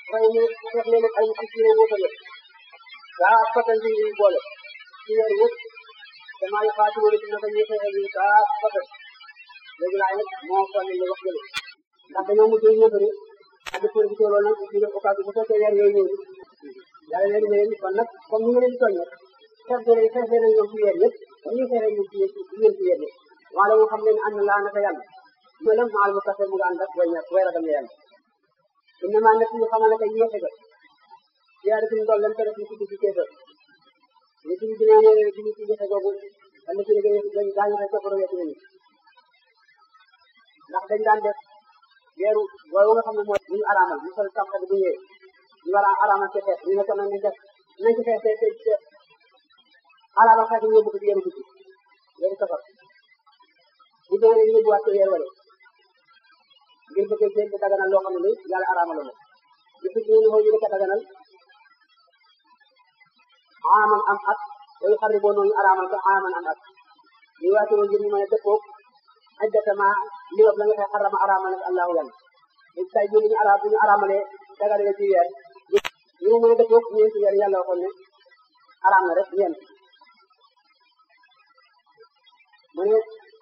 fay ñu def leen ay ci ci wóotal daa fatan ci ñu boole ci weer yëpp damaa yu faatu wala ci naka ñu fexe ñu daa fatan léegi laay nag moo fane lu wax jële ndax dañoo mujj ñëfari ak di profité loolu nag ñu def occasion bu fekkee weer yooyu ñëw yàlla leen ne leen kon nag comme ni nga leen soññe xeex leen xeex leen ñoom ci weer yëpp ñu xeexee ñu ci yéen ci weer yëpp wala moo xam leen ànd laa naka yàlla mooy lan maal mu kase mu nga ànd ak way ñàkk way ragal yàlla innama nekk ñu xamal ne que yéexe ga ziyaare suñu dool leen ko def ñu ci ci kéefër ñu ci dina ne ci ci yéexe googu wala ci liggéey dañ daañu rek ko roye ci ndax dañ daan def weeru woowu nga xam ne mooy ñu araamal ñu sol tamxat bu ñëwee ñu war a araamal ci xeex ñu ne ko nag nañ def nañ ci xeex te te araamal xeex ñu yóbbu ko ci weeru guddi weeru safar bu dee ñu yóbbuwaat ko weer wala ngir bëgg jéem a daganal loo xam ne nii yàlla araamal la ñu fi ñu ñu ko daganal aaman am at way xarri boo noonu araamal ko aaman am at ñu waati woon ngir ñu mën a dëppoo ajdatama li la nga xay xarama araamal ak allahu yàlla léegi tay ñu ñu araam ñu araamalee dagale ci weer ñu mën a dëppoo ñeenti weer yàlla waxoon ne araam na rek ñeent mu ne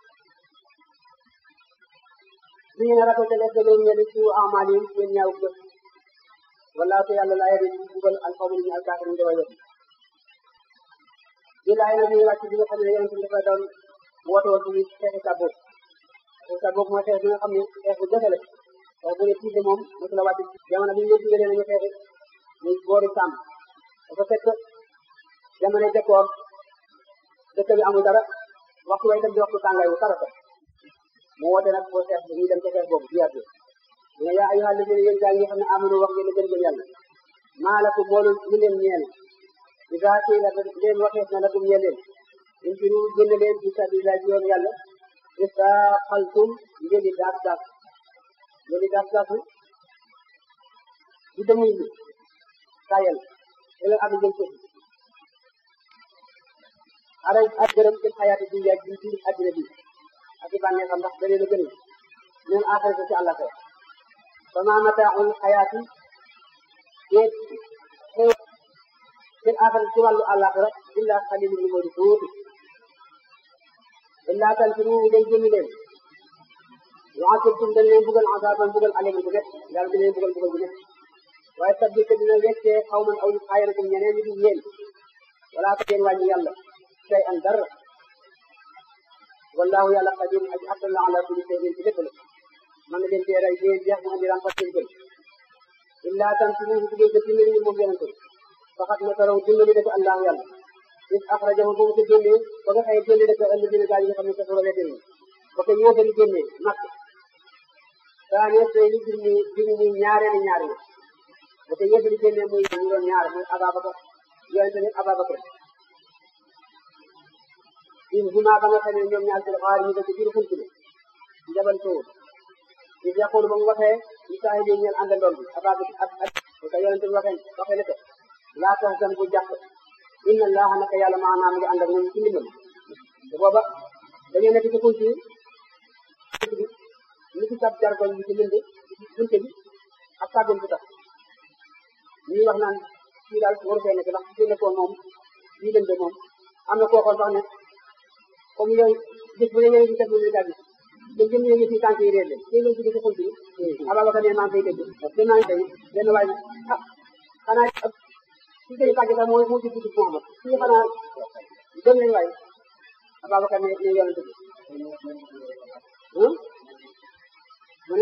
ñu ne rafetal def leen ñenn ci amal yi seen ñaaw jëf wallaahu te yàlla laa yëri bugal alxawma ñu alkaafir ñu daway def di laay nag ñu wàcc bi nga xam ne yonent bi dafa doon woote woon ci xeexi Tabuk xeexi Tabuk mooy xeex bi nga xam ne xeex bu jafe la xeex bu ne tiide moom mosu la wàcc jamono bi ñu leen digalee nañu xeexi muy boori sàmm dafa fekk jamono jëkkoor dëkk bi amul dara waxtu way tam di waxtu tàngaay bu tarata mu woote nag boo xeex ñu dem ca xeex boobu jiyaat bi ne yaa ayyuha alladina yéen gaa yi nga xam ne amanu wax ngeen gën gën yàlla maa la ko boolu ñu leen ñeel iza qiila leen waxees na lakum ñeel leen infiru génn leen fi sabilillah ci yoon yàlla istaqaltum ngeen di daas daas ngeen di daas daasu di demuy bi tayal elen abi jëm suuf ara ak gërëm ci xayaati dunya ji ci àddina bi ak i bànnee xam ndax da leen a gën ñun axirata ci àlla fee fa ma mataaul xayaati déet xew seen axirata ci wàllu àllaxira illa xalil ñu moo di tuuti illa tanfiru day jëmi leen yu'azzibkum dañ leen bugal azaban bugal alim bu nekk yàlla dina leen bugal bugal bu nekk waaye sabbi te dina weccee xaw man aw xayrakum ñeneen ñu di yéen wala ko yéen wàññi yàlla say an dara wallahu yàlla qadir aji attan la ala kulli shay'in ci lépp la man na leen tee rey dee jeex mu andi rampat seen kër illa tanfiruhu bu ngeen ko dimbali ñu moom yonente faxat na taraw dimbali dëkk allahu yàlla is axrajahu ba mu ko génnee ba nga xëye génne dëkk ëllëg dina gaa yi nga xam ne sa sura wete ni ba ko yéefari génnee makk saane tey li bir ni bir ni ñaareeli ñaar yi ba ko yéefari génnee muy ñu doon ñaar muy Ababakar yonente ni Ababakar in huma ba nga xam ne ñoom ñaar fil xaar ñu dëkk biir xunti bi njabal sowul is yaqulu ba mu waxee li saahibi ñeel àndandoom bi ababa ak ak bu ko yonente bi waxee waxee ne ko laa tahzan bu jàpp inna allaha naka yàlla maanaam ngi ànd ak ñun ci ndimbal te booba dañoo nekk ci xunti bi ni ci sab jargoñ bi ci lënd bunte bi ak sàggun bu tax ñuy wax naan fii daal waru fee nekk ndax fi nekkoon moom lii lënde moom am na koo xool sax ne comme yow gis bu ne ngeen di def lu daal gis dañ jëm ñu ci tànk yi réer leen tey ngeen ci ci xunti bi Ababacar ne maa ngi koy dégg dem naa tey benn waay ah xanaa ci koy tàgg sax mooy moo ci dugg Muhammad ci xanaa dem nañ waay Ababacar ne ne yonente bi mu ne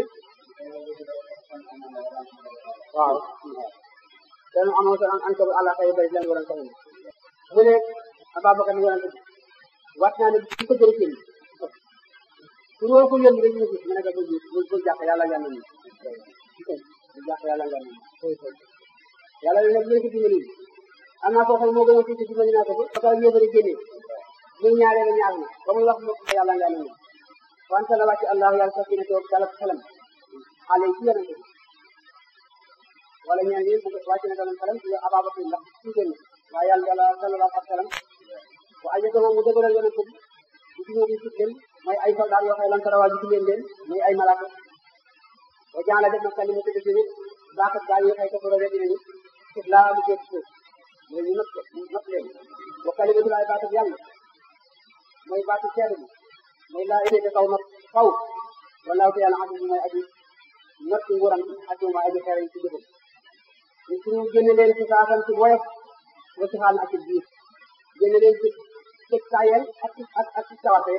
waaw dan amoo sa an ko ala kay bari lan waran tamit mu ne Ababacar ne yonente bi waat naa ne bu ko jëriñ su ñoo ko yónni rek ñu gis mu ne ko bu bu bu jàpp yàlla nga nañu bu jàpp yàlla nga nañu yàlla ne nag léegi dimbali am naa koo xam moo gën a tuuti dimbali naa ko ba ba pare yéefari génne muy ñaareel ñaar na ba muy wax mu yàlla nga nañu wante la wàcc allahu yàlla sax dina toog dalal xelam xale yi ci yonente bi wala ñaan yi bu wàcc na dalal xelam ci Ababacar ndax ci génn waaye yàlla yàlla sallallahu alayhi wa sallam wa ajjatoo mu dëgëral yonente bi bu ci ñëw di sit leen mooy ay soldat yoo xam ne lan tarawaa gis leen leen muy ay malaaka wa jaala def na kalimatu dëgg baaxat gaa yi xëy ko rek dinañu suuf laa mu jëf suuf mooy ñu not ko not leen wa kalimatu laay baatat yàlla mooy baatu seede bi mooy laa idée kaw not kaw walaaw te yàlla aziz mooy aji not ci nguuram ak mooy aji xereñ ci jëfam ñu suñu génne leen ci saasan ci woyof wa ci xaal ak ci biir génne leen ci ci tayel ak ak ak ci sawarte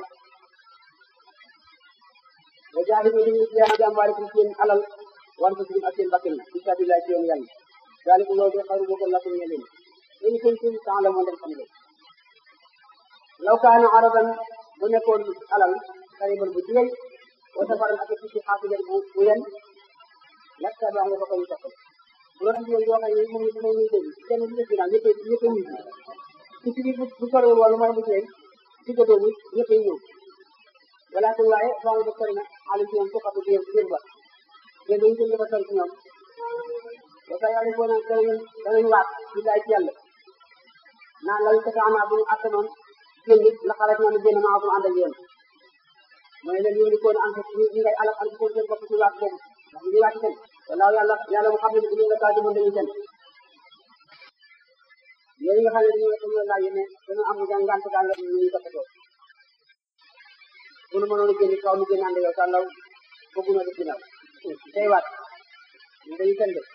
wa jaahidu li ñu jiyaana jàmbaarikum seen alal wan ko ak seen bakkan fi sabilillah ci yoon yàlla daaliku loolu de xaru boobu lakum ñe leen in kuntum ta'lamun dem xam leen law kaana araban bu nekkoon alal xariban bu jigéen wa safaran ak ci xaasijan bu bu yen lakka ba nga ko ko ñu topp bu doon jigéen yoo xam ne moom moom ñu dégg kenn du def ginnaaw ñëpp ñëpp ñu ci ci biir bu sorewul wala mooy bu jigéen ci gëdoo bi ñëpp ñëw walakin waaye faamu ba sori na alim ci ñoom suqatu biir biir ba yéen dañu jëm dafa sori ci ñoom ba sa yàlla foo na danañu danañu waat ci laay ci yàlla naan lañ ko tax naa bu ñu atte noon génn la xarat ñoo ne génn maa ko ànd ak yéen mooy leen ñu ko am ñu ngay alal am ko seen bopp ci waat boobu ndax ñu waat seen wala yàlla yàlla mu xam ne ñu nga taaju mën dañu seen yéen nga xam ne dañu dañu laaj ne dañu am ngant gaa nga ñu ñu toppatoo bu nu mënoon a génn kaw nu génn ànd yow sa ndaw bëggu na def ginnaaw tey waat ñu dañu seen de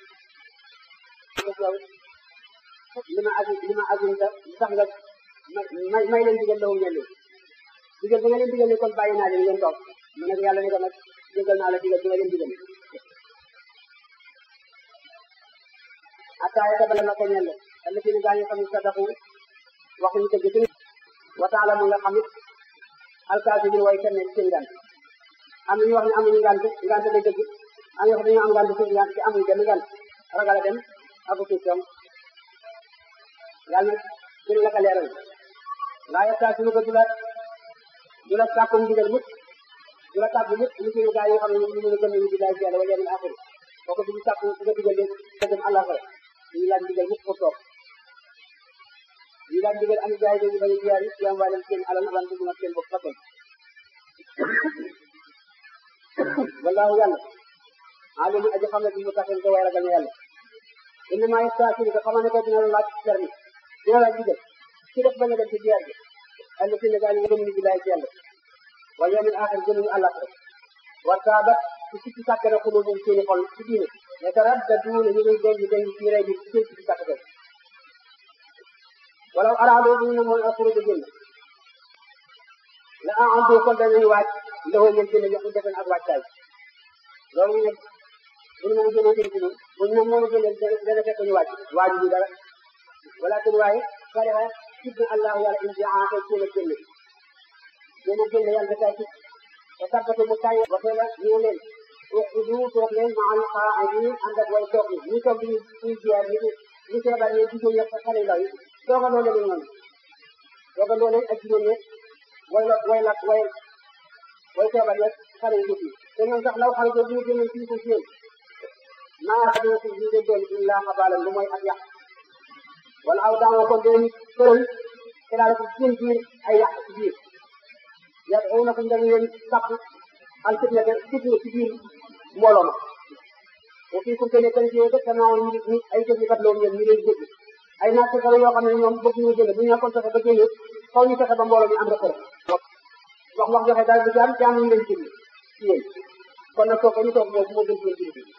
li ma agi li ma agin ta sax nga may may leen digal lawum ñen digal bi nga leen digal ne kon bàyyi naa leen ngeen toog mu ne yàlla ne ko nag digal naa la digal bi nga leen digal attaaya ta bala na ko ñen alla ci ne gaa ñu xam ne sadaku waxuñu dëgg ci wa taala mu nga xam it alkaasi bi way kenn seen ngant am na ñu wax ne amuñu ngant ngant day dëgg am ñu wax dañoo am ngant ci ngant ci amuñu benn ngant ragal a dem aku question yàlla gën la ko leeral laa yetta suñu ko du la du la sàkkum digal mukk du la tàgg mukk ñu suñu gaa yi xam ne ñu mën a gëm ñu billahi ci yàlla wala yawmil axir kooku duñu sàkku nga digal leen nga dem àlla fa ñu laaj digal mukk pour toog ñu laaj digal am jaay dañu bañ a jiyaari ci am waa leen seen alal alan dugg nag seen bopp fakkon wallahu yàlla alimu aji xam ne bi mu taxin ko way ragal na yàlla innama yastaasiru ko xamal ne ko dina la laaj permis dina laaj digal ci def bañ a dem ci jiyaar bi àll ci ne gaa ñu gëm ni billaay ci yàlla wal yawmil axir gëmuñu àllaxira wa taabat ci sikki sàkk na xulubum seeni xol ci diine yataraddaduuna ñu ngi denc denc ci rey bi ci seen sikki sàkk ko walaw araadoo bu ñu ne mooy alxuruj génn la aadoo kon danañu waaj loxo ngeen génn jox defen ak waajtaay loolu ñu ne bu ñu mën a génne dégg ñun bu ñu mën a génne dana fekk ñu waaj waaju ñu dara walakin waaye kariha sib na allahu yàlla in jaa ko génn génn génn génn yàlla dafay sib te tabbatu mu tay waxee la ñu leen udu toog leen ma al qaa'idin ànd ak way toog ñi toog di ñuy jiyaar ñi ñi feebar ñi jigéen ñi xale ndaw yi toogandoo leen noonu toogandoo leen ak jigéen ñi way la way la way way feebar ñi xale yu jëf yi te ñoom sax law xale bu ñu génnoon fii ko seen maa xadina si ñu de doon illa xabaalan lu mooy ak yàq wala aw daamoo kon dinañu tëral te daal ko seen biir ay yàq ci biir yàq xëy na ko dañu leen sàpp al fitna de fitna ci biir mbooloo ma te fii ku ne kan ci yooyu def naa ñu ñu ay jëf kat loolu ñoom ñu leen jëf ay naaj fexe yoo xam ne ñoom bëgg ñu génne bu ñu nekkoon fexe ba génne faw ñu fexe ba mbooloo mi am rek wax wax joxe daal du jaam jaam ñu leen jënd ci yéen kon nag toog ñu toog boobu moo gën ci yéen ci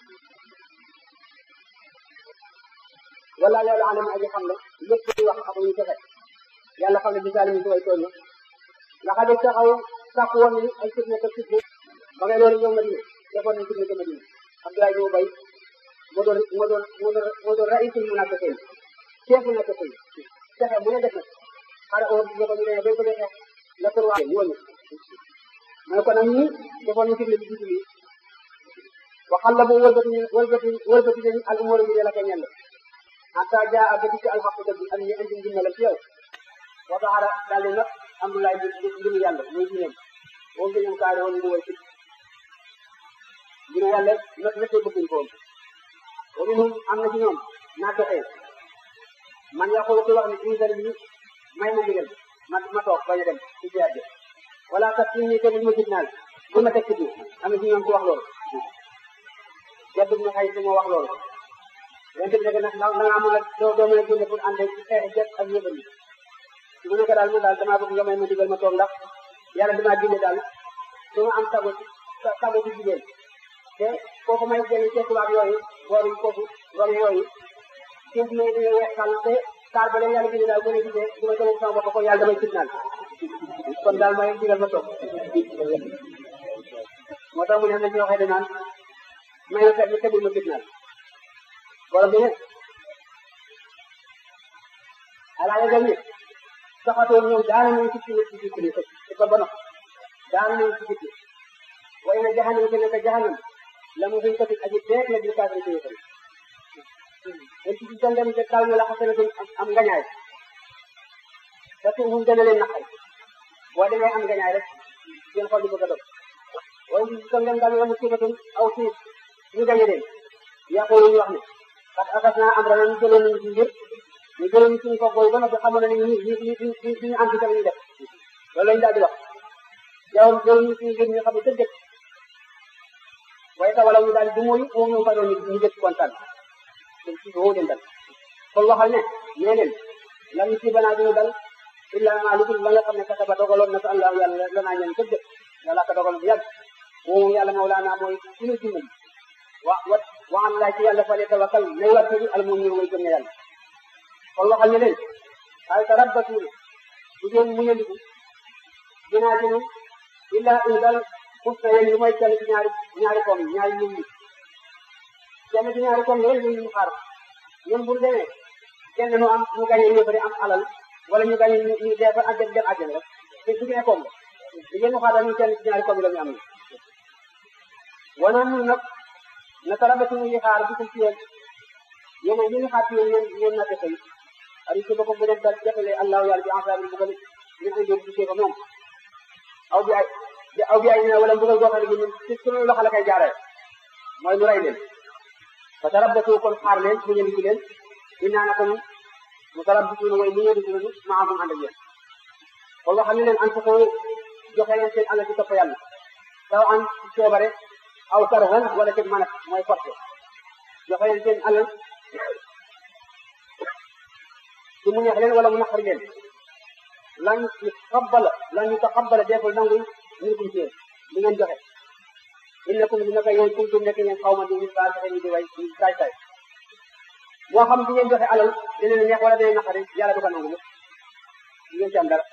wala yàlla alam aji xam la lépp di wax ak ñu fexe yàlla xam ne bisaali mi si way tooñ ndax a def taxaw sàkku woon ni ay fitna ko fitna ba ngay loolu ñëw Madina defoon nañ fitna ko Madina Abdoulaye Diouf Bay moo doon moo doon moo doon moo doon raisul munafiqin chef munafiqin fexe mu ne def na xare oo ñu ko ñu ne bay ko dee la ko waa ñu wëñu mooy kon nag ñii defoon nañ fitna bi jiitu lii waxal la bu wëlbati wëlbati wëlbati nañ al umur bi la ko ñend hatta jaa ba dikk al xaq dëgg am ñu indi ndimbal ci yow wa baxara daal di nag amdulaay bi mbiru yàlla muy diineem moom dañu kaari woon mu way ci mbiru yàlla nag nekkee bëgguñ ko woon wa minhum am na ci ñoom naa doxee man yaqulu ki wax ne inzal bi may ma ndigal ma ma toog bañ a dem ci jiyaat bi wala kat ci ni te bu ma fitnaal bu ma teg ci am na ci ñoom ku wax loolu Uqba ibn Xays moo wax loolu yonent bi nekk nag da ngaa mën a doo doo mën a génne pour ànd ci xeex jëf ak yëbal yi mu nekk daal mu daal damaa bëgg nga may ma digal ma toog ndax yàlla damaa génne daal du ma am sago ci sago ci jigéen te kooku may jëlee ci tubaab yooyu boor yi kooku boor yooyu suuf may di weexal te saar ba leen yàlla génne daal bu ne gisee du ma jëlee sama bopp ko yàlla damay fitnaal kon daal may digal ma toog moo tax mu ne am na ci waxee danaan may na fekk tegul ma fitnaal borom bi ne alaa yëgal ne saxatoo ñoom daana nañ ci ci ci ci ci ko bono daana nañ ci ci way na jahannam ke nekk jahannam la mu fiy kati aji beek la di kaafir ci yëkkal en ci ci dem te kal na la xasana am ngañaay te tuuxum dana leen naqari boo demee am ngañaay rek seen xol di bëgg a dog waaye ci ci dem dal la mu sibatun aw tiis ñu gañe leen yaqulu ñu wax ne parce que akas naa am rana ñu jëloon nañu ci mbir ñu jëloon ñu suñu kooku ba noppi xamoon ne ñi ñi ñi ñi ñu am ci tamit ñu def loolu lañu daal di wax yow jëloon ñu suñu mbir ñu xam ne dëgg waaye ka wala ñu daal di mooy moom ñu faroon ñu ñu dëkk kontaan dañ ci woo leen dal kon waxal ne nee leen lam ci banaa duñu dal illa ma lu dul la nga xam ne kataba dogaloon na ko Allah yàlla la naa ñeen dëgg yàlla ka dogaloon bu yàgg moom yàlla mawlaana mooy suñu dimbali wa wa wa Allah ci yàlla fa le tawakkal nay war ci al mu'min way gëm ne yàlla kon waxal ne leen ay tarabbatuuna bu ngeen muñandiku dinaa ci illa indal usta yéen lu mooy kenn ci ñaari ñaari koom yi ñaari lim yi kenn ci ñaari koom yi rek ñu xaar ñun bu demee kenn nu am ñu gañe ñu bëri am alal wala ñu gañe ñu dee fa àjjana dem àjjana rek te su ngeen koom li ngeen xaar daal ñu kenn ci ñaari koom yi la ñu am ni wana ñun nag na tarabatu ñu xaar bi ko ci yéen yéen ñu ngi xaar ci yéen ngeen ngeen natte tey ari ci boppam bu leen dal jafale allahu yàlla bi ensabi bu ko ñu koy jóg gisee ko moom aw bi ay aw bi ay na wala mbugal goo xam ne ñun ci suñu loxo la koy jaaree mooy mu rey leen fa tarabbatu kon xaar leen mu ñëw ci leen dinaa naka ñun mu tarabbatu mooy mu ñëw ci leen maa am ànd ak yéen kon waxal ne leen an ko joxe leen seen alal ci topp yàlla taw an ci coobare aw karhan wala ci mën a mooy forcé joxe leen seen alal ci mu neex leen wala mu naqari leen lan ñu xabbala lan ñu taxabbala deful nangu minkum ci yéen li ngeen joxe innakum dina ko yéen kuntum nekk ngeen xaw ma di ñu saa joxe ñu di way ñu saay saay moo xam di ngeen joxe alal dina neex wala dina naqari yàlla du ko nangu mu ngeen ci am dara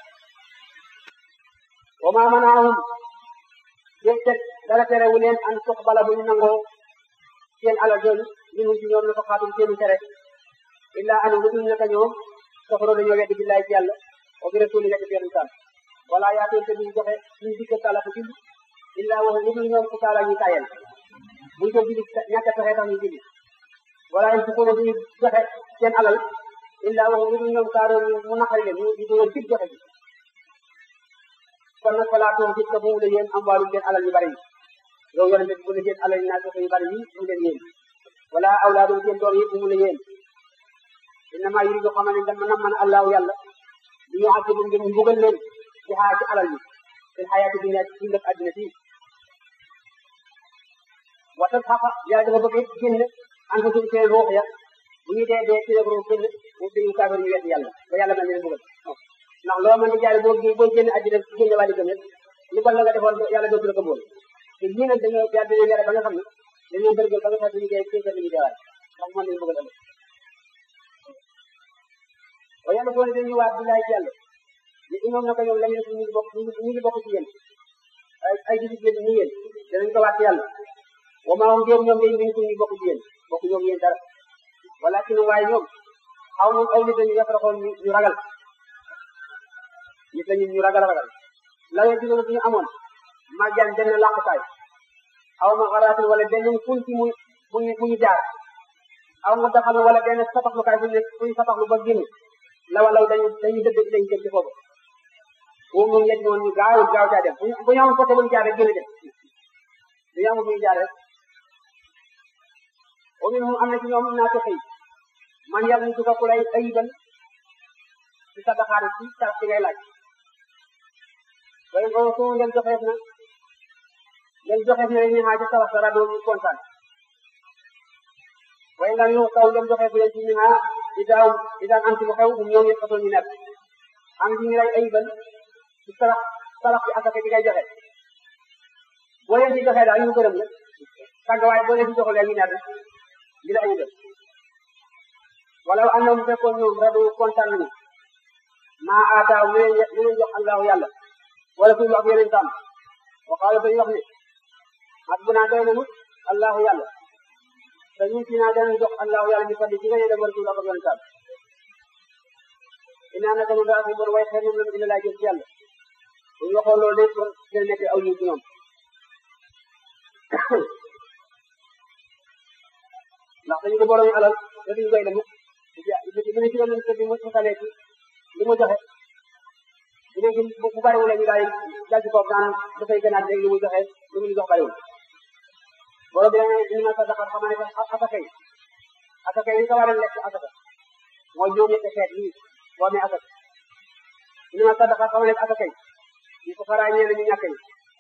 wa ma manaahum déet dara terewu leen an tuqbala bu ñu nangoo seen alal jooju minhum ci ñoom la ko xaatum seenu tere illa anu lu dul naka ñoom kafaroo dañoo weddi billaay ci yàlla wa bi rasuli nekk ci yonentam wala yaatoon te duñu joxe suñu dikk taala ko julli illa wax lu dul ñoom ku taala ñuy tayal buñ ko julli ñàkk a pexe tax ñu julli wala yéen su ko duñu joxe seen alal illa wax lu dul ñoom kaaroo mu naqari leen ñu di dugal fit joxe bi kon nag falaa toog gis ko bu mu la yéen am wàllu seen alal yu bari yi yow yonente bi bu la seen alal yi naa joxe yu bari yi mu leen yéen wala awlaadum seen doom yi bu mu la yéen innama yuridu xamal ne dama nam man allahu yàlla li ñu àgg bu ngeen mbugal leen ci xaa ci alal yi seen xayaati dunya ci dundab àddina fii waxtaan xaqa yàlla dafa bëgg génn an ko suuf seen ruux ya bu ñuy dee dee ci rek ruux génn mu dañu kaafir ñu wet yàlla ba yàlla mel ne leen mbugal ndax loo mën di jaay boo boo génn àddina génn waa di gëm lu bon la nga defoon yàlla dootu la ko boole te ñii nag dañoo yàlla dañoo yare ba nga xam ne dañoo bërgël ba nga xam ne ñu dee kéefar ñu deewaay ndax mën nañu bëggal ëllëg waaye yàlla boo ne dañuy waat billaay ci yàlla ni imoom na ko ñoom lañu ñu ngi bokk ñu ngi bokk ci yéen ay ay jullit leen ni yéen danañ ko waat ci yàlla wa maa hum ñoom day ñu ñu bokk ci yéen bokk ñoom yéen dara walakin waaye ñoom xaw moom aw nit dañu yafraxoon ñu ragal nit lañu ñu ragal ragal la ngeen digoon bu ñu amoon màggal benn làqukaay aw ma xaraatin wala benn ful ci mu mu mu ñu jaar aw ma daxal wala benn sataxlukaay bu ñu fu ñu sataxlu ba génn la wala dañu dañu dëgg dañu jëm ci foofu moom moom yet moon ñu gaaw gaaw caa dem bu ñu amoon côté bu ñu jaar rek génn dem bu ñu amoon bu ñu jaar rek wa minhum am na ci ñoom naa toxi man yàlla ñu tuka ku lay ayibal ci sa daxaari ci sarax ci ngay laaj waaye boobu su ngeen joxeef na ngeen joxeef na ñu xaaj sarax dara doo ñu kontaan waaye nga ñu taw dem joxe bu leen ci ñu naa di daaw di daan am ci lu xew um ñoom yëpp façon ñu nekk am ci ñu lay ayibal ci sarax sarax ci asaka bi ngay joxe boo leen ci joxee daal ñu gërëm la tàgg waaye boo leen ci joxul ñu nekk di la ayibal wala am na mu fekkoon ñoom radu kontaan nañu maa aataaw lu leen lu leen jox allahu yàlla wala suñu wax yeneen tam wa qaala dañuy wax ne at bu naa doy nañu allahu yàlla te ñun fii naa danañ jox allahu yàlla mi fadli ci nga yéene wala suñu wax yeneen tam inaa naka nu daa fi bon way xeer ñoom la ina laa jël ci yàlla bu ñu waxoon loolu de dina nekk aw yiw ci ñoom ndax dañu ko borom alal te duñ doy la mukk bu ne ci doon nañ bi mu xalee ci li mu joxe dina ci bu bariwul la ñu daal dal ci kaw naan dafay gënaat léegi li mu joxe li mu jox bariwul borom bi dane indi ma sadaqa xam ne asaka yi asaka yi ko war a lekk asaka mooy juróom ñetti xeet yi boo amee asaka indi ma sadaqa xam ne asaka yi ñu ko faraa ñee ñu ñàkk yi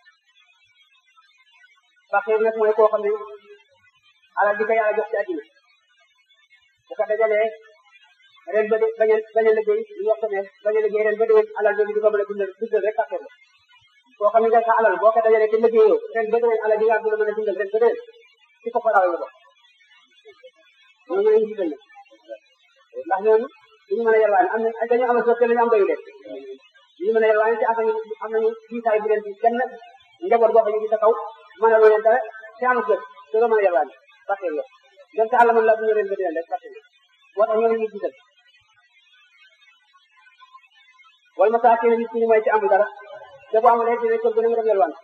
faqiir nag mooy koo xam ne alal di ko yàlla jox ci àddina bu ko dajalee ren ba de bañ a bañ a liggéey ñu wax ne bañ a liggéey ren ba déwén alal jooju di ko mën a dundal dundal rek faqiir la koo xam ne nga sa alal boo ko dajalee te liggéeyoo ren ba déwén alal di nga dund mën a dundal ren ba déwén ci ko faraaw la bokk ñooñu lañu jiital na ndax ñooñu duñu mën a yalwaane am na dañu am a soog te lañu am doyu leen duñu mën a yalwaane te am nañu am nañu jiitaay bu leen ci kenn njaboot boo xam ne ci sa kaw mën a loo leen dara te amul kër te doo mën a yalwaane faqiir la dem sa àll mën la bu ñu ren ba déwén rek faqiir la moo tax ñooñu ñu jiital wal masaakin nit ñi mooy ci amul dara te bu amulee dina kër gën a dem yalwaan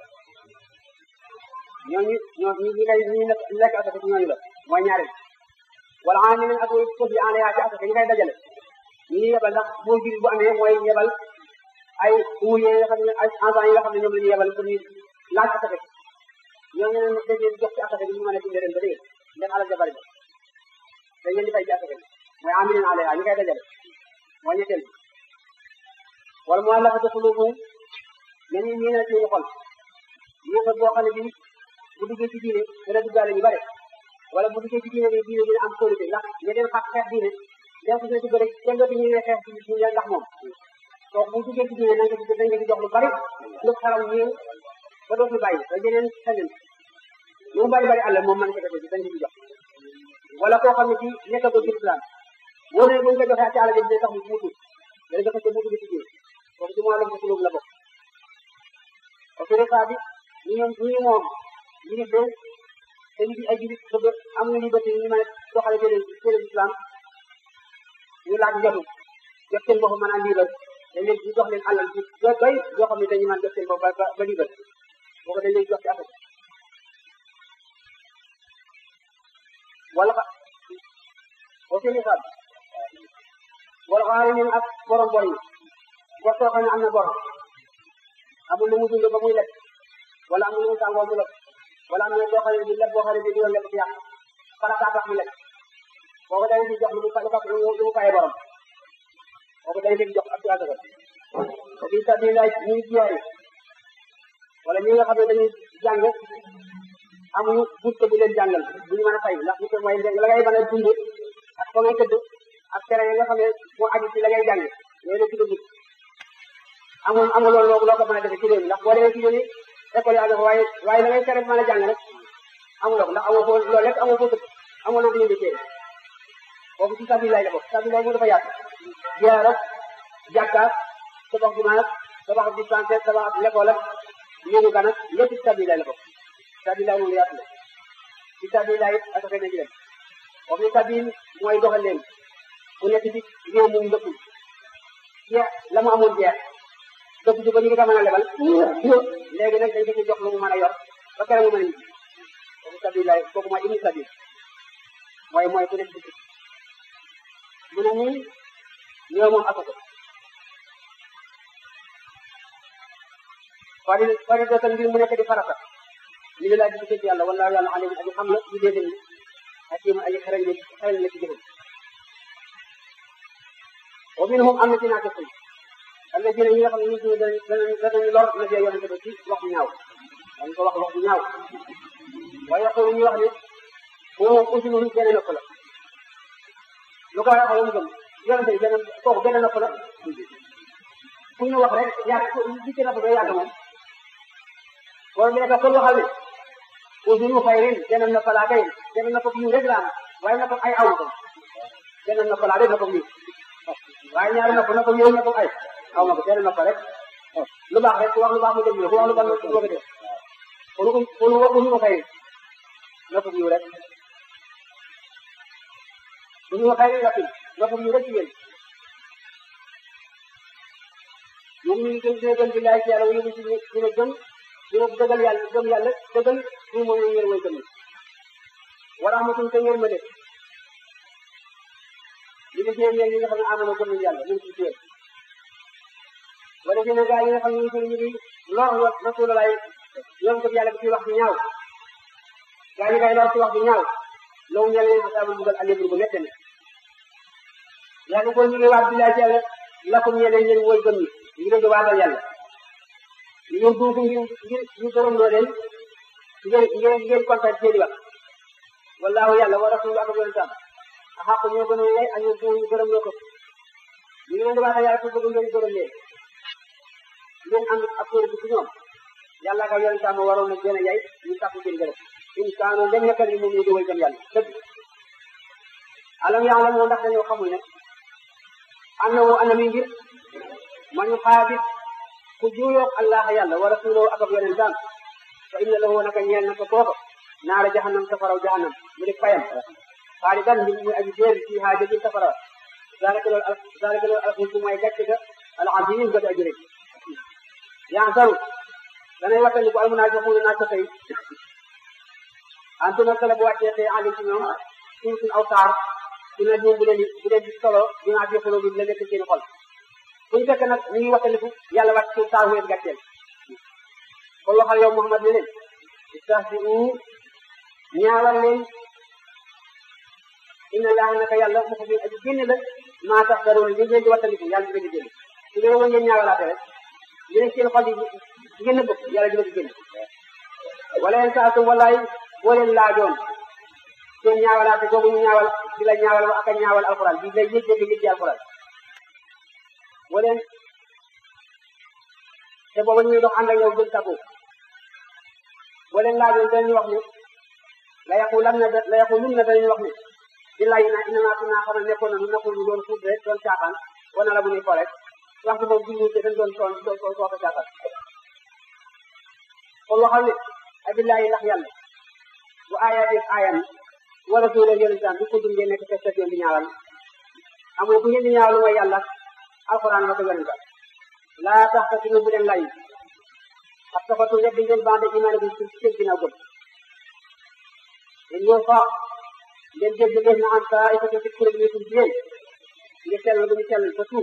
ñooñu ñoo ñi ñi ngay ñi lekk asaka ci ñooñu la mooy ñaareel wala xam ne ak ko fi en yaa ci asaka ñi koy dajale ñi ñuy yebal ndax boo jur bu amee mooy yebal ay ouvrier yi nga xam ne ay agents yi nga xam ne ñoom la ñuy yebal pour ñu laaj asaka ci ñooñu ne dañ leen jox ci asaka bi ñu mën a dundee ren ba dégg ndax alal ja bari ba dañ leen di fay ci asaka bi mooy amilin en yaa ñi koy dajale mooy ñetteel bi wala mu àllafati xulubuhum ne ñu ñii na ci xol yéefar boo xam ne bi bu duggee ci diine dana duggaale ñu bare wala bu duggee ci diine bi diine dina am qualité ndax ña den xaq xeex diine den ko na dugg rek kenn dootu ñu ne xeex ci diine ndax moom donc bu duggee ci diine nañ ko ci dañ ko ci jox lu bari lu xaram ñëw ba dootu bàyyi ba jeneen xeneen lu mu bari bari àll moom man ko defee ci dañ ko ci jox wala koo xam ne ci nekkagul ci islam wóor ne buñ ko joxee ci àll bi dina tax mu tuut dana joxe ci mu dugg ci diine kooku ci moom la ko la bokk autorité bi ñu ñoom ñu moom ñu ngi dee te ñu ay jullit bëgg am na liberté ñu mën a doxale télé télé islam ñu laaj jotu jot seen bopp mën a liibal dañ leen ñu jox leen alal ci doy doy yoo xam ne dañu mën jot seen bopp ba ba liibal boo ko dañ leen jox ci affaire wala xa autorité bi wala xaari ñun ak borom bor yi bor soo xam ne am na bor amul lu mu dund ba muy lekk wala amul lu mu sàngoo mu lekk wala am na loo xam ne bi lekk boo xam ne bi doon lekk ci yàq farata tax mu lekk kooku dañ ci jox lu mu fa lu mu faye borom kooku dañ ci jox ab ci asaka ko bi sabilillah ñuy jiyaari wala ñi nga xam ne dañuy jàng amuñu bourse bu leen jàngal duñu mën a fay ndax bourse mooy la ngay mën a dund ak fa ngay tëdd ak tere yi nga xam ne moo aju ci la ngay jàng yooyu la tudd bourse amul amul loolu loo ko mën a defee ci réew mi ndax boo demee ci yéen école yi àgg waaye waaye da ngay tere mën a jàng rek amuloo ko ndax amoo foo loolu rek amoo foo tëdd amoo loo ko yëngu téere kooku ci sabilillah la bokk sabilillah mu dafa yaatu jiyaar ak jàkkaar tabax jumaa ak tabax dispensaire tabax l'école ak ñëwu gan ak lépp ci sabilillah la bokk sabilillah moom yaatu la ci sabilillah it ak xëy na ci dem kooku ni sabil mooy doxal leen ku nekk ci réew mu ndëkkul jeex la mu amoon jeex dëkk bi ba ñu ngi ko mën a lebal léegi nag dañ ko ci jox lu mu mën a yor ba kere mu mën a ñibbi kooku sabilillah kooku mooy ibnu sabil mooy mooy ku nekk ci mu ne nii ñoo moom asaka fari fari dootan ngir mu nekk di farata li la laaj di ci yàlla wala yàlla alim aji xam la ñu déedéet ni hakim aji xarañ la xarañ la ci jëfam wa minhum am na ci naa ko alladina ñi nga xam ne nit ñi danañ danañ lor na bee yonente ba ci wax bu ñaaw dañ ko wax wax bu ñaaw waaye yaqulu ñu wax ne moom moom usulun benn nopp la lu ko waxee mu gëm yonente bi benn kooku benn nopp la fu ñu wax rek yàgg li ci nopp ba yàgg moom wala bi nekk kon waxal ne usunu xayrin benn nopp laa kay benn nopp yu rek la am waaye nopp ay aw ko benn nopp laa rek nopp yu waaye ñaari nopp nopp yu nopp ay aw ma ko benn nopp rek lu baax rek ku wax lu baax mu déglu ku wax lu baax mu bëgg a def kon kon usunu xayrin nopp yu rek usunu xayrin la nopp yu rek yéen moom ñu ngi gën dina gën di laaj ci yàlla wala ñu dina dina gëm dina dëggal yàlla gëm yàlla dëggal ñu moom la ngeen way gëm wa rahmatun te ngeen ma def li nga seen ñi nga xam ne amoon gëm nañu yàlla ñu ci seen wala seen gaa yi nga xam ne ñu ngi ñu ngi lor wa rasulullah yoon ko yàlla bi ci wax bi ñaaw gaa yi kay lor ci wax bi ñaaw loolu ñal leen xasaabu bugal alébur bu mette ne yàlla ko ñu ngi waat bi laaj ci yàlla lakum ñeneen ñeen woy gëm ñi ñu leen di waatal yàlla ñu duufu ngir ngir ñu gërëm loo leen ngeen ngeen ngeen kontaan seen i wax wallaahu yàlla wa rasulu ak yonentam a xaq ñoo gën a yey ak ñoo ñu gërëm loo ko ñu ngi leen di waatal yàlla pour bëgg ngeen gërëm leen ngeen am ak kuréel bi ci ñoom yàlla ak yonentam moo waroon na gën a yey ñu sàkku seen gërëm in kaano dem nekkal ni moom ñu di way gëm yàlla dëgg alam yàlla moo ndax dañoo xamul ne am na woo anami ngir man xaabit ku juuyoog allah yàlla wa rasuloo ak ab yonentam fa inna lahu naka ñeel na ko kooka naara jahannam safaraw jahannam mu di fayam xaalidan mbir muy aji déer ci haa jëjil safara zalika loolu zalika loolu alxusu mooy gàcce ga al azim ga di aji rek yaa saru danay wattandi ko almunaafiquuna naa tafay antu nag la bu wàccee tey alim ci ñoom suñ suñ aw saar su ne bu leen bu leen di solo dinaa fi xuloo bi la nekk seen xol buñu fekk nag ñu ngi wattandiku yàlla wàcc ci saar wéet gàcceel kon waxal yow Muhammad ne leen istahzi'u ñaawal leen inna laaha naka yàlla mu ko fi aji génn la maa tax daroon li ngeen di wattandiku yàlla dina génn su dee woon ngeen ñaawalaate rek li nekk seen xol yi génn bëgg yàlla dina ko génn wala yeen saatum wallaay boo leen laajoon seen ñaawalaate googu ñu ñaawal di la ñaawal wa ak a ñaawal alquran di lay yëg dégg yëg ci alquran boo leen te booba ñuy dox ànd ak yow jëm tàggu boo leen laajoon dañuy wax ne la yaqulan na la yaqulun na dañuy wax ne billahi na inna naa kunaa xamal nekkoon na nu nekkul ñu doon fuut rek doon caaxaan wana la bu ñuy fo rek waxtu boobu bi ñu dañ doon toon doon doon sooka caaxaan kon waxal ne abillahi ndax yàlla bu aayaat yi aayam wa rasuula yonentam bi ko dundee nekk fekk yoon di ñaawal amul ku ngeen di ñaawal mooy yàlla alquran ma ko yonentam laa tax ka ci bu leen lay ak tafatu weddi ngeen bande imaane bi ci seen ginnaaw gëm ñoo fa ngeen jël ngeen na am saa ay ci kuréel yi ci yéen ngeen sell bu ñu sell ba tuub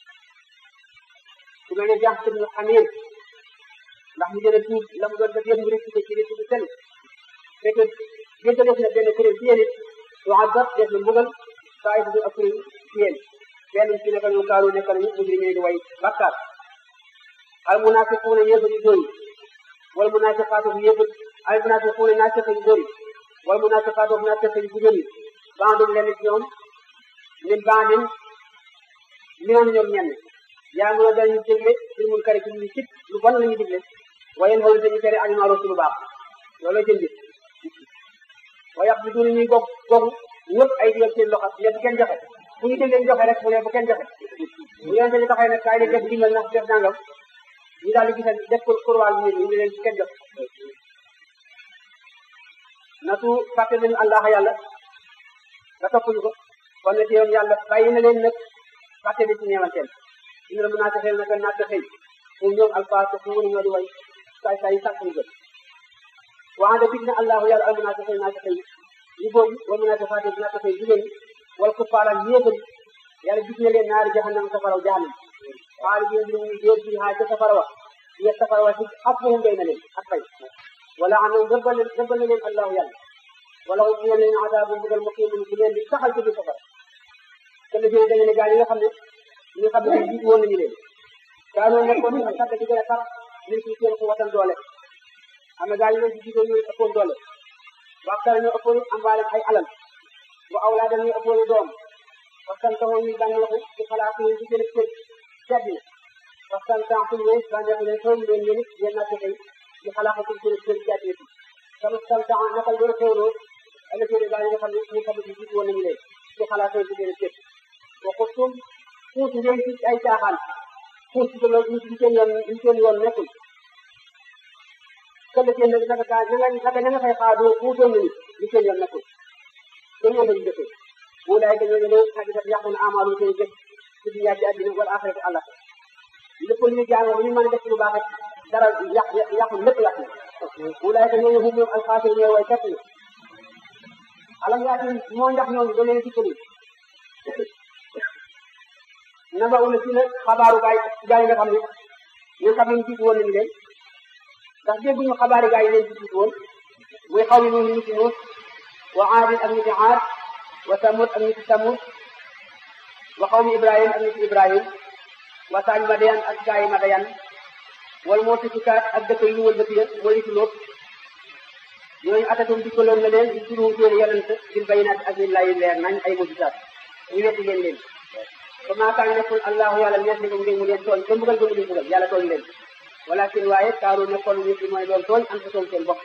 ku mel ne jaax ci ñu xameen ndax mu gën a tuub la mu doon def yéen mu rëcc ci rëcc bu sell fekk jéggal def na benn kuréel ci yéen it tuazab def na mbugal saa ay ak kuréel ci yéen benn ci nekk ñu kaaru nekk nañu mujrimee di way bakkaar al munafiquuna yéefar yu góor yi wal munafiqaatu yéefar al munafiquuna naafiq yu góor yi wal munafiqaatu naafiq yu jigéen yi bandum leen ci ñoom min bandin minoon ñoom ñenn yaa ngi dañu dégle ci mun kari ci ñu sit lu bon la ñu digle waaye xool dañu tere ak maaro ci lu baax loolu jënd wa yàq bi duni ñuy gog gogu ñëpp ay digal seen loxo ne bu kenn joxe bu ñu déglee joxe rek mu ne bu kenn joxe bu yonente bi taxee nag kaay leen def dimbal na def nangam ñu daal di gisal def ko kurwaal bi ñu ne leen bu kenn joxe natu fàtte nañu allah yàlla nga toppuñu ko kon nag yoon yàlla bàyyi na leen nag fàtte bi ci ñeewanteel ñu ne mën naa taxee nag naa taxee pour ñoom alfaate fu mu ñoo di way saay saay yi sàkk ñu gën waxande dig na allahu yàlla al munafiqin naa taxee ñu góor yi wal munafiqaat naa taxee jigéen ñi wal kuffaaral yéefar yàlla gis na leen naari jahannam safaraw jahannam xaali bi ñu ñu déer bi haa ca safara wa ya safara wa ci ak fahum day na leen ak fay wala anam rëbbal rëbbal na leen allahu yàlla wala mu ñeel leen adaabu mbugal muqiimun bu leen di saxal ci biir safara te la jëlee dañu ne gaa yi nga xam ne ñi nga xam ne jiitu woon nañu leen daanoo nekkoon ak sàkk di gën a tar nit ci seen ko watan doole am na gaa yi leen ci jiitoo ñooy ëppoon doole waxtaan ñoo ëppoon ambaale ay alal wa awlaadan ñoo ëppoon doom waxtaan taxaw ñu bànneexu ci xalaat yi ci seen kër ci àddina waxtaan taxaw ñu bànneexu leen xew leen yéen it yéen naa fexe ci xalaat ci seen kër ci àddina sama sam taxaw naka la xewloo ala seen gaa yi nga xam ne ñu xam ne jiitu woon nañu leen ci xalaat ci seen kër waxutum puus ngeen ci ay caaxaan puus ci loolu ñu seen yoon ñu seen yoon nekkul këll seen nag naka gaa ña nga naka ña nga fay xaadoo puusoon nañu ñu seen yoon nekkul seen yoon lañu jëfee wulaay ka ñoo ñëw xagisat yàqu na amaalu seen jëf ci dunya ci àddina wala axirati àlla lépp lu ñu jaamoo lu ñu mën a def lu baax rek dara yàq yàqu lépp yàqu wulaay ka ñoo ñëw moom alxaasir ñooy way fekk alam yaati moo ndax ñooñu da leen dikkali naba una si la xabaaru gaay gaay nga xam ne ñoo xam ne jiitu woon nañu leen ndax dégguñu xabaari gaay yi leen ci jiitu woon muy xaw yi noonu nit nuus wa aadin ak niti aad wa samud ak niti samud wa xawmi ibrahim ak niti ibrahim wa saañ madayan ak gaay madayan wal moo tufikaat ak dëkk yu ñu wëlbati ya mooy nitu loot ñooñu atatum dikkaloon na leen di turu seen yonent bil bayinaat ak bil layi leer nañ ay mujisaat ñu wetti leen leen ba maa kaan nekkul allahu yàlla nees ni ko ngeen mu leen tooñ te mbugal ba mu leen mbugal yàlla tooñ leen walakin waaye kaaru nekkoon nit ñi mooy doon tooñ am sa seen bopp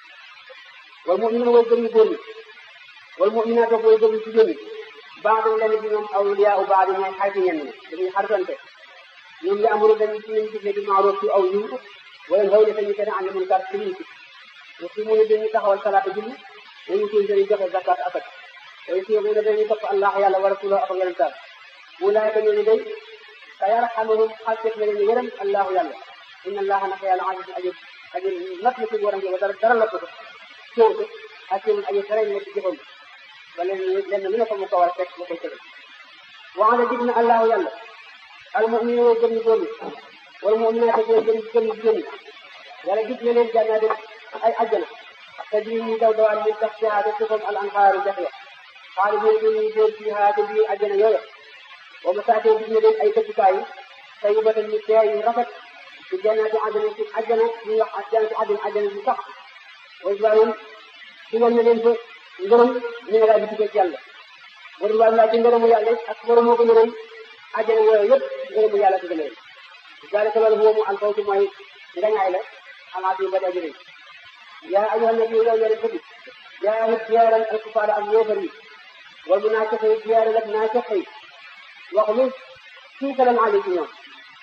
wal mu'minuuna way gëm ñu góor ñi wal mu'minaat ak way gëm ñu jigéen ñi baax dañ leen di ñoom awliyaa u baax ñooy xarit ñenn ñi dañuy xaritante ñoom ya amuru dañu ci leen digle bi maaroof ci aw yiw wala xaw ne dañu tere ànd mun kar ci liñ ci wa fi mu ne dañuy taxawal salaata julli dañu koy dañuy joxe zakat akat way si ne dañuy topp allah yàlla wa rasulahu ak yonentam ulaayka ñooñu day sa yarhamuhum xalset na leen yërëm allahu yàlla inna allaha naka yàlla aziz aji aji not na ci waram wa dara dara lottu ko coow ko hakimun aji xereñ na ci jëfam ba leen lenn lu ne ko mu ko war a fekk mu koy tëgal waxana dig na allahu yàlla al mu'minu way gëm ñu góor ñi wal mu'minaat way gëm gëm ñu jigéen ñi yàlla dig na leen jannaati ay ajjana tajri ñuy daw dawaan min taxtiha te suufam al anhaaru jax ya xaalidina dañuy dóor fiiha te biir ajjana yooya wa masaakin dig na leen ay dëkkukaay tayyibatan yu teey yu rafet ci jannaati àddina ci àjjana ñuy wax jannaati àddina àjjana yu sax wa ibrahim ci na leen fa ngërëm ñu ne daal di tukkee ci yàlla wa ridwaan laa ci ngërëmu yàlla ak ngërëm moo ko ngërëm àjjana yooyu yëpp ngërëmu yàlla ci gënee zalika loolu huwa mu alfawtu mooy ngañaay la xalaat yu bari ajëriñ yaa ayyuha nabi yow yore ko bi yaa hit jiyaaral alkufaar ak yéefar yi wal munaafiq yi jiyaaral ak naafiq yi wax lu tiitalan ali ci ñoom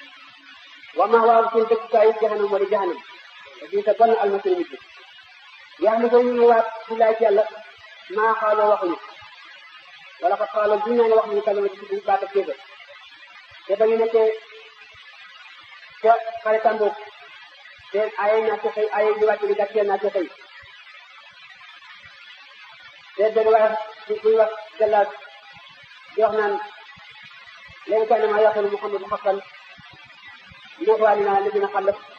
wa ma waaw seen dëkkukaay yi jahanam wala jahanam te bii sa bon almasir mujj yaa ni koy ñu waat ci laay ci yàlla maa xaaloo waxuñu wala ko xaaloo duñ naan wax ñu kalama ci ci baata kéefar te ba ñu nekkee ca xare tàmboog te ay naa ci xëy ay di wàcc di gàcceel naa ci xëy te benn waaye buy wax jàllaat di wax naan léegi kay na maa yaqulu muhammadu xaqan li wax waa dinaa li dina xallaf